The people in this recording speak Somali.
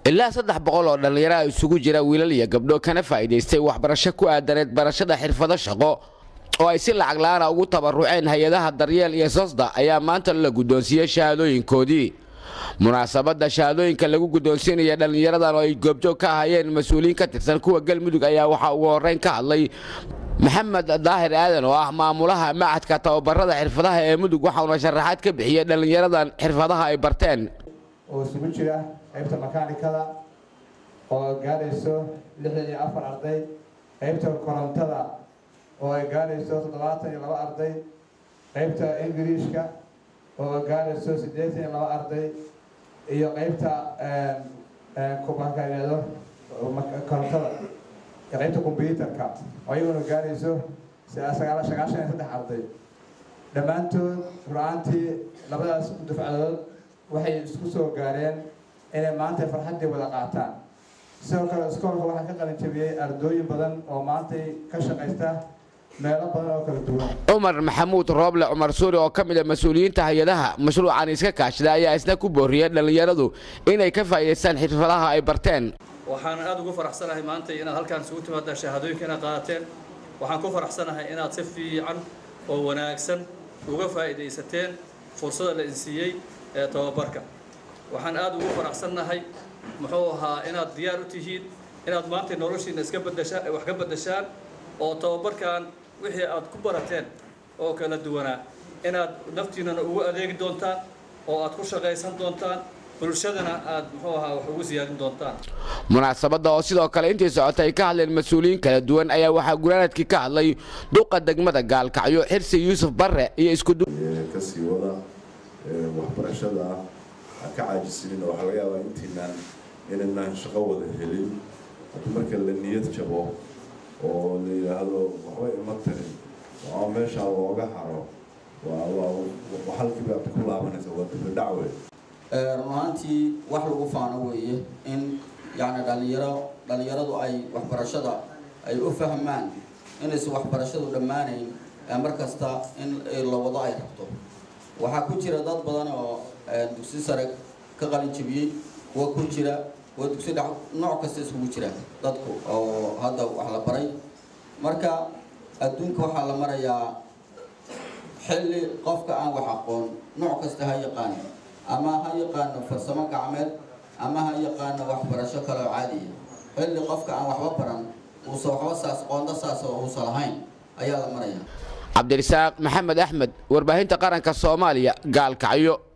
ilaa saddex boqol oo dhallinyaro a isugu jira wiilal iyo gabdho kana faa'iidaystay waxbarasho ku aadaneed barashada xirfado shaqo oo ay si lacag la'aana ugu tabaruceen hay-adaha daryeel iyo sosda ayaa maanta la guddoonsiiyey shahaadooyinkoodii munaasabadda shahaadooyinka lagu guddoonsiinaya dhallinyaradan oo ay goobjoog ka ahaayeen mas-uuliyiin ka tirsan kuwa galmudug ayaa waxaa ugu horreyn ka hadlay maxamed daahir aadan oo ah maamulaha macadka tababarada xirfadaha ee mudug waxauna sharaxaad ka bixiyey dhallinyaradan xirfadaha ay barteen oo isugu jira qaybta makaanikada oo gaadhayso lixdan iyo afar arday qaybta korontada oo ay gaadhayso toddobaatan iyo laba arday qaybta ingiriishka oo gaadhayso siddeetan iyo laba arday iyo qaybta kubankayado korontada iyo qaybta kombyuutarka oo iyaguna gaadhayso sagaal sagaashan iyo saddex arday dhammaantood rur-aantii labadaas dufcadood waxay isku soo gaareen inay maanta farxaddii wada qaataan sidoo kale iskoolka waxaa ka qalin jabiyey ardooyin badan oo maantay ka shaqaysta meelo badan oo kala duwan cumar maxamuud rooble cumar suuri oo ka mid a mas-uuliyiinta hay-adaha mashruucan iska kaashada ayaa isna ku booriyey dhallinyaradu inay ka faa'iidaystaan xirfadaha ay barteen waxaan aada ugu faraxsanahay maanta inaad halkaan isugu timaadaan shahaadooyinka inaad qaadateen waxaan ku faraxsanahay inaad si fiican oo wanaagsan uga faa'iidaysateen fursada la insiiyey ee tababarka waxaan aada ugu faraxsannahay muxuu ahaa inaad diyaar u tihiin inaad maanta noloshiina iska badashaan wax ka badashaan oo tababarkan wixii aad ku barateen oo kala duwanaa inaad naftiinana ugu adeegi doontaan oo aad ku shaqaysan doontaan bulshadana aad muxuu ahaa wax ugu siyaadin doontaan munaasabadda oo sidoo kale intii socotay ay ka hadleen mas-uuliyiin kala duwan ayaa waxaa gunaanadkii ka hadlay duqa degmada gaalkacyo xirsi yuusuf barre iyo iskudu kasii wada waxbarashada ha ka caajisinin oo waxaa laga yaabaa intiinaan inaynaan shaqo wada helin haddii marka la niyad jabo oo la yidhaahdo waxba ima tarin oo meeshaa looga haro waa halkiiba aad ku laabanaysa waa dibadhacwe run ahaantii wax lagu faano weeye in yacni dhallinyaro dhallinyaradu ay waxbarashada ay u fahmaan inaysan waxbarashadu dhammaanayn mar kasta in la wado ay rabto waxaa ku jira dad badan oo dugsi sare ka qalin jabiyey kuwa ku jira kuwa dugsi dhex nooc kasta isugu jira dadku oo hadda wax la baray marka adduunka waxaa la marayaa xilli qofka aan wax aqoon nooc kasta ha yaqaan ama ha yaqaano farsamo gacmeed ama ha yaqaano waxbarasho kale oo caadiya xilli qofka aan waxba baran uusa waxba saas qoonda saas oo uusa lahayn ayaa la maraya cabdirasaaq maxamed axmed warbaahinta qaranka soomaaliya gaalkacyo